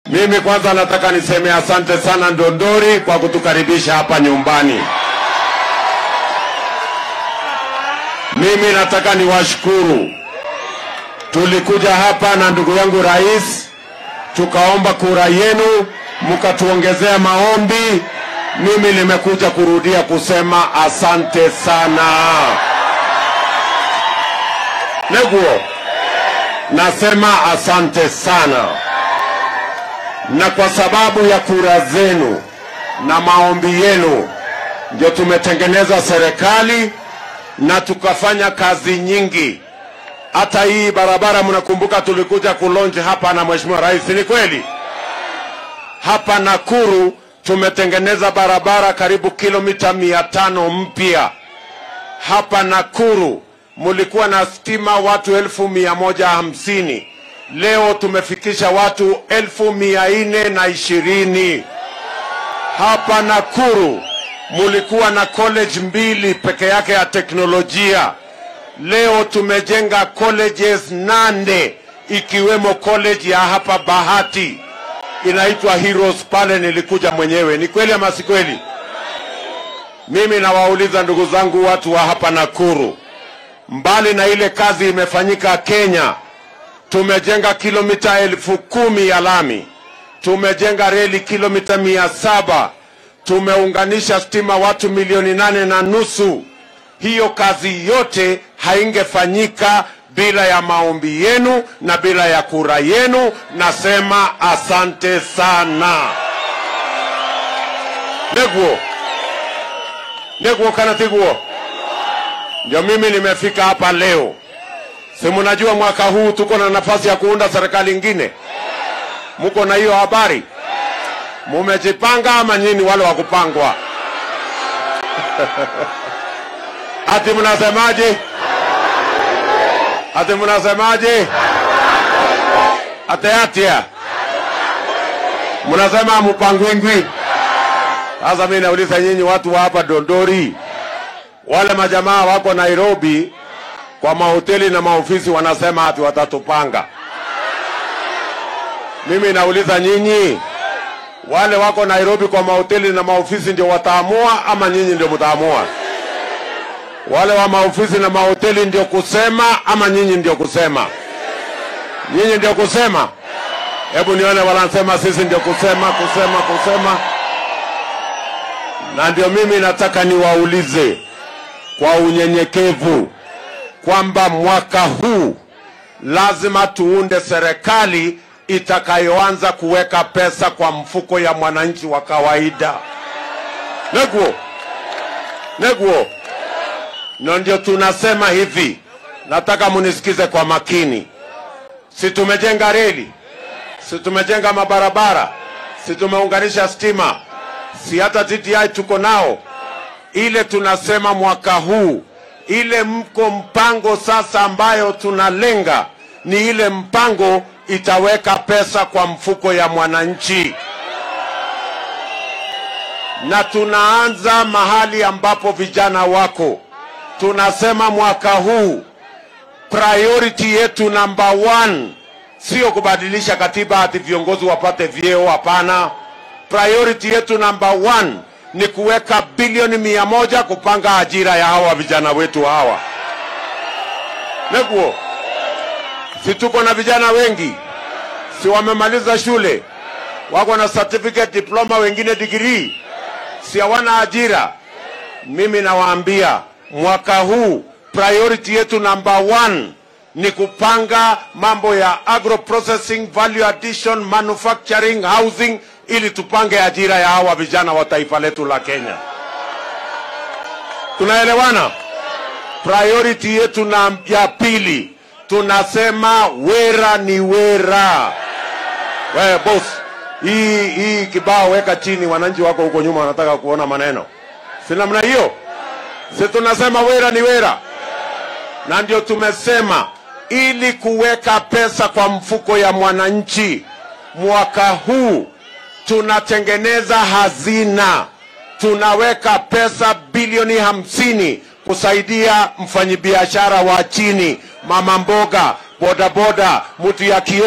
Mimi kwanza nataka niseme asante sana Ndondori kwa kutukaribisha hapa nyumbani. Mimi nataka niwashukuru. Tulikuja hapa na ndugu yangu rais, tukaomba kura yenu, mkatuongezea maombi. Mimi nimekuja kurudia kusema asante sana. Neguo, nasema asante sana, na kwa sababu ya kura zenu na maombi yenu ndio tumetengeneza serikali na tukafanya kazi nyingi. Hata hii barabara mnakumbuka, tulikuja kulonje hapa na mheshimiwa rais, ni kweli? Hapa Nakuru tumetengeneza barabara karibu kilomita mia tano mpya. Hapa Nakuru mulikuwa na stima watu elfu mia moja hamsini leo tumefikisha watu elfu mia nne na ishirini. Hapa Nakuru mulikuwa na college mbili peke yake ya teknolojia. Leo tumejenga colleges nane ikiwemo college ya hapa Bahati inaitwa Heroes pale nilikuja mwenyewe. Ni kweli ama si kweli? Mimi nawauliza ndugu zangu, watu wa hapa Nakuru, mbali na ile kazi imefanyika Kenya, tumejenga kilomita elfu kumi ya lami, tumejenga reli kilomita mia saba tumeunganisha stima watu milioni nane na nusu. Hiyo kazi yote haingefanyika bila ya maombi yenu na bila ya kura yenu. Nasema asante sana. Neguo neguo kana tiguo, ndio mimi nimefika hapa leo. Si mnajua mwaka huu tuko na nafasi ya kuunda serikali ingine? Muko na hiyo habari? Mumejipanga ama nyinyi wale wa kupangwa? Ati mnasemaje? Ati mnasemaje? Ate atia mnasema mupangwingwi. Sasa mimi nauliza nyinyi watu wa hapa Dondori, wale majamaa wako Nairobi kwa mahoteli na maofisi wanasema ati watatupanga. Mimi nauliza nyinyi wale wako Nairobi kwa mahoteli na maofisi ndio wataamua ama nyinyi ndio mtaamua? Wale wa maofisi na mahoteli ndio kusema ama nyinyi ndio kusema? Nyinyi ndio kusema? Hebu nione wanasema sisi ndio kusema, kusema, kusema. Na ndio mimi nataka niwaulize kwa unyenyekevu kwamba mwaka huu lazima tuunde serikali itakayoanza kuweka pesa kwa mfuko ya mwananchi wa kawaida. Neguo, neguo, na ndio tunasema hivi. Nataka munisikize kwa makini. Si tumejenga reli, si tumejenga mabarabara, si tumeunganisha stima, si hata TTI tuko nao. Ile tunasema mwaka huu, ile mko mpango sasa ambayo tunalenga ni ile mpango itaweka pesa kwa mfuko ya mwananchi, na tunaanza mahali ambapo vijana wako. Tunasema mwaka huu priority yetu number one sio kubadilisha katiba ati viongozi wapate vyeo. Hapana, priority yetu number one ni kuweka bilioni mia moja kupanga ajira ya hawa vijana wetu hawa. Neguo, si tuko na vijana wengi, si wamemaliza shule, wako na certificate, diploma, wengine degree, si hawana ajira. Mimi nawaambia mwaka huu priority yetu number one ni kupanga mambo ya agro processing, value addition, manufacturing, housing, ili tupange ajira ya hawa vijana wa taifa letu la Kenya. Tunaelewana? Priority yetu na ya pili tunasema wera ni wera. Wewe boss, hii hii kibao weka chini, wananchi wako huko nyuma wanataka kuona maneno, si namna hiyo? Si tunasema wera ni wera, na ndio tumesema ili kuweka pesa kwa mfuko ya mwananchi mwaka huu tunatengeneza hazina, tunaweka pesa bilioni hamsini kusaidia mfanyibiashara wa chini, mama mboga, bodaboda, mtu ya kiosk,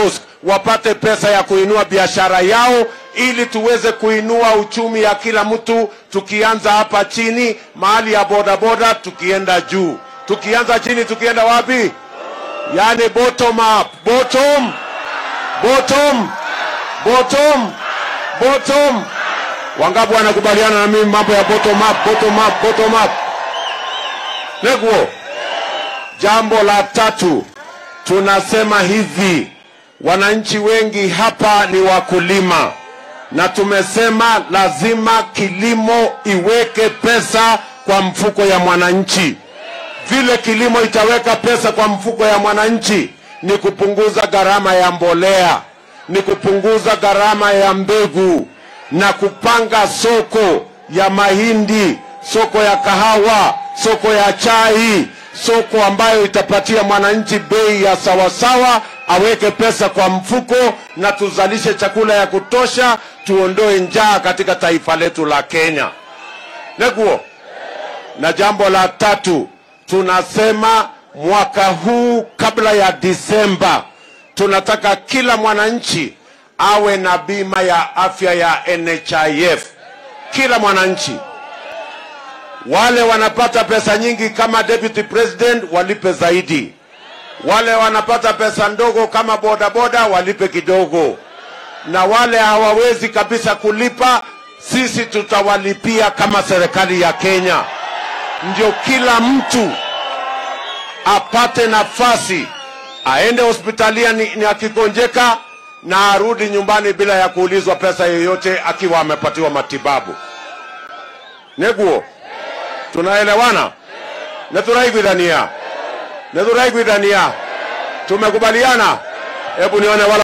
wapate pesa ya kuinua biashara yao ili tuweze kuinua uchumi ya kila mtu, tukianza hapa chini mahali ya bodaboda, tukienda juu, tukianza chini, tukienda wapi? Yani bottom up, bottom, bottom, bottom, bottom. Wangapi wanakubaliana na mimi mambo ya bottom up, bottom up, bottom up? Neguo. Jambo la tatu, tunasema hivi, wananchi wengi hapa ni wakulima, na tumesema lazima kilimo iweke pesa kwa mfuko ya mwananchi. Vile kilimo itaweka pesa kwa mfuko ya mwananchi ni kupunguza gharama ya mbolea, ni kupunguza gharama ya mbegu na kupanga soko ya mahindi, soko ya kahawa, soko ya chai, soko ambayo itapatia mwananchi bei ya sawasawa, aweke pesa kwa mfuko na tuzalishe chakula ya kutosha, tuondoe njaa katika taifa letu la Kenya. Neguo. Na jambo la tatu, tunasema mwaka huu kabla ya Disemba, tunataka kila mwananchi awe na bima ya afya ya NHIF. Kila mwananchi, wale wanapata pesa nyingi kama deputy president walipe zaidi, wale wanapata pesa ndogo kama bodaboda walipe kidogo, na wale hawawezi kabisa kulipa, sisi tutawalipia kama serikali ya Kenya, ndio kila mtu apate nafasi aende hospitaliani ni akigonjeka na arudi nyumbani bila ya kuulizwa pesa yoyote akiwa amepatiwa matibabu. Neguo, tunaelewana? Neturaiguithania, neturaiguithania, tumekubaliana. Hebu nione wala